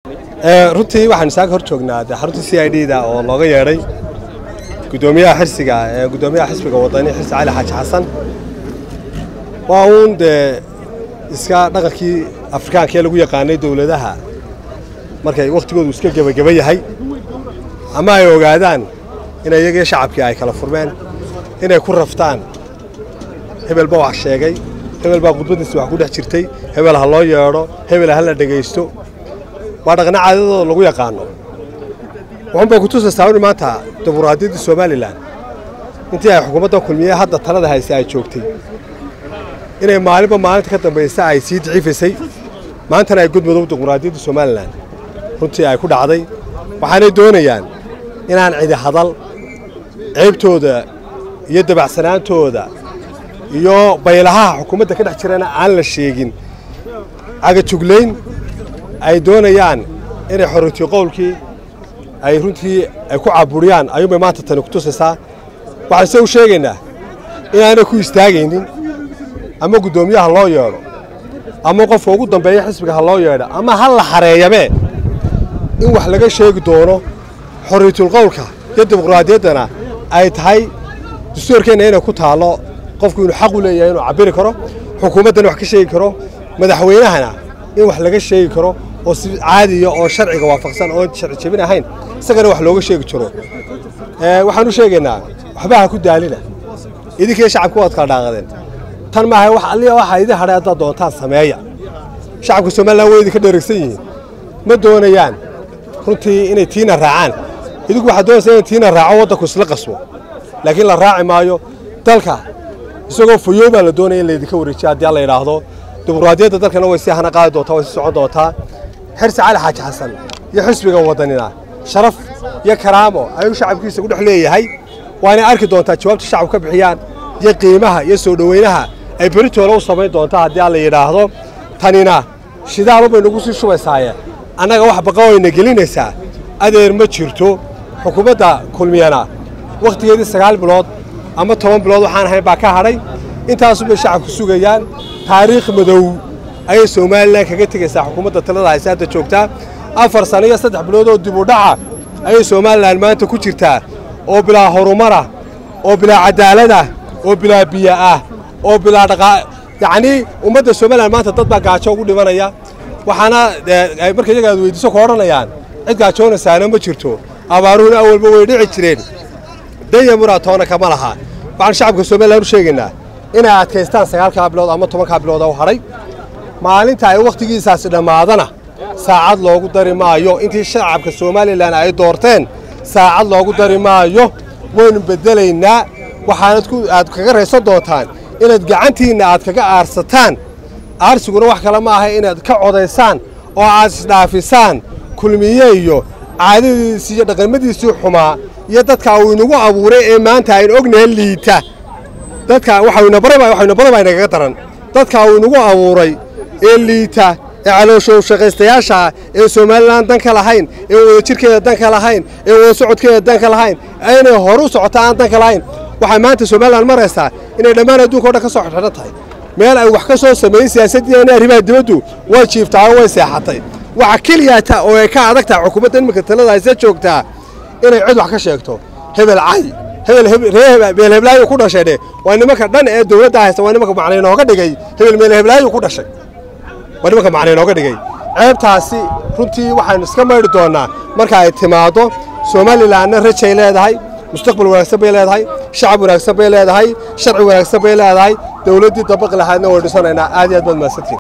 runtii waxaanu isaga hor joognaa dee xarunta c i d da oo looga yeedhay gudoomiyaha xirsiga gudoomiyaha xisbiga wadani xirsi cali xaaji xasan waa uun dee iska dhaqankii afrikaanka ee lagu yaqaanay dowladaha markay wakhtigoodu iska gebageba yahay ama ay ogaadaan in iyagii shacabkii ay kala furmeen inay ku raftaan hebel baa wax sheegay hebel baa khudbadiisa wax ku dhex jirtay hebel ha loo yeedho hebel ha la dhegaysto waa dhaqna caadadooda lagu yaqaano wuxuunbay kutusaysaa in maanta dimuqraadiyaddii somalilan intii ay xukuumaddan kulmiye hadda talada haysa ay joogtay inay maalinba maalinta ka dambaysa ay sii daciifaysay maantana ay gudmudug dimuqraadiyaddii somalilan runtii ay ku dhacday waxaanay doonayaan inaan cidi hadal ceybtooda iyo dabacsanaantooda iyo baylahaha xukuumadda ka dhex jirana aan la sheegin cagajuglayn ay doonayaan inay xorriytii qowlkii ay runtii ay ku caburiyaan ayuunbay maanta tani ku tusaysaa waxaan se u sheegaynaa inaanay ku istaagaynin ama guddoomiyaha loo yeedho ama qofka ugu dambeeya xisbiga ha loo yeedho ama ha la xareeyabee in wax laga sheegi doono xorriyatulqowlka iyo dimuqraadiyaddana ay tahay dastuurkeenna inay ku taallo qofku inuu xaq u leeyahay inuu cabbiri karo xukuumaddana wax ka sheegi karo madaxweynahana in wax laga sheegi karo oo si caadiya oo sharciga waafaqsan oo sharci jebin ahayn isagana wax looga sheegi jiro waxaan u sheegaynaa waxba ha ku daalina idinkii shacabka waad kala dhaaqadeen tan maaha wax alliya waxa idin hadhay haddaad doontaan sameeya shacabka somalilan way idinka dheregsan yihiin ma doonayaan runtii inay tiina raacaan idinku waxaad doonaysaa in tiina raaco waddanku isla qasbo laakiin la raaci maayo dalka isagoo fayow baa la doonaya in laydinka wareejiya haddii alla yidhaahdo dimuqraadiyadda dalkana way sii hana qaadi doontaa way sii socon doontaa xirsi cali xaaji xasan iyo xisbiga waddanina sharaf iyo karaamo ayuu shacabkiisa ku dhex leeyahay waanay arki doontaa jawaabta shacabku ka bixiyaan iyo qiimaha iyo soo dhoweynaha ay beritooda u samayn doontaa haddii alla yidhaahdo tanina shidaalubay nagu sii shubaysaaye annaga wax baqa wayna gelinaysaa adeer ma jirto xukuumadda kulmiyana wakhtigeedii sagaal bilood ama toban bilood waxaan ahayn baa ka hadhay intaasubay shacabku sugayaan taariikh madow ayay somalilan kaga tegaysaa xukuumadda talada hayse hadda joogtaa afar sano iyo saddex bilood oo dib u dhaca ayay somalilan maanta ku jirtaa oo bilaa horumarah oo bilaa cadaaladah oo bilaa biyo ah oo bilaa dhaqaa yacnii ummadda somalilan maanta dad baa gaajo ugu dhimanaya waxaana marka iyaga aad weydiiso ku odhanayaan cid gaajoonaysaana ma jirto abaaruhuna awalba way dhici jireen danya muraatoona kama laha waxaan shacabka somalilan u sheegaynaa inay adkaystaan sagaalkaa bilood ama tobankaa bilood oo hadhay maalinta ay wakhtigiisaasi dhammaadana saacad loogu dari maayo intii shacabka somalilan ay doorteen saacad loogu dari maayo waynu beddelaynaa waxaanad aad kaga raysan doontaan inaad gacantiinna aad kaga aarsataan aarsiguna wax kale ma aha inaad ka codaysaan oo aad isdhaafisaan kulmiye iyo caadadiisii iyo dhaqamadiisii xumaa iyo dadka uu inagu abuuray ee maanta aynu ognahay liita dadka waxayna barabaa inagaga daran dadka uu inagu abuuray ee liita ee calooshow shaqaystayaasha ee somalilan dan ka lahayn ee wadajirkeeda dan ka lahayn ee wada socodkeeda dan ka lahayn inay horu socota aan dan ka lahayn waxay maanta somalilan maraysaa inay dhammaan adduunka o dhan ka soo xidhan tahay meel ay wax ka soo sameeyey siyaasaddiina arrimaha dibaddu way jiiftaa oo way seexatay waxa keliyaata oo ay ka adag tahay xukuumadda iminka talada hayse joogtaa inay cid wax ka sheegto hebel cay hebel heblaayu ku dhashay dhe waa nimanka dhan ee dowladda haysta waa nimanka macnay nooga dhigay hebel meel heblaayu ku dhashay waa nimanka macnay nooga dhigay ceebtaasi runtii waxaynu iska maydhi doonnaa marka ay timaaddo somalilanna rajay leedahay mustaqbal wanaagsan bay leedahay shacab wanaagsan bay leedahay sharci wanaagsan bay leedahay dowladdii dabaqi lahaadna way dhisanaynaa aad iyo aad baad mahadsantiin